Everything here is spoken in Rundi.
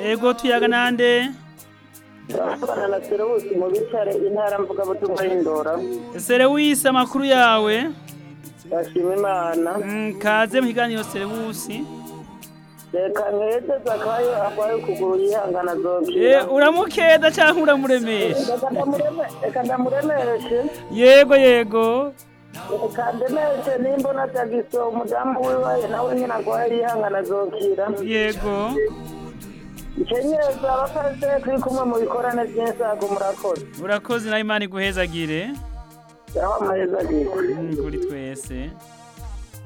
ego tuyaga nande Turashobora na Serewusi mu bitare intara mvugabutumwa y'Indora. serewisi amakuru yawe Ndashima Imana. Mm, kaze mu kiganiro serewusi Reka nkeze Zakayo arwaye ukuguru yihangana Eh, azokira. uramukeda cyangwa uramuremesha Reka ndamureme- Reka ndamuremeshe. yego yego Reka ndemeshe nimbona Jagiso umudamu wiwe nawe nyine arwaye yihangana azokira. yego Ikenyeza abafashe turi kumwe mu bikorane by'insago murakoze. urakoze nawe imana iguhezagire Yaho amaheza agiye. Mm, kuri twese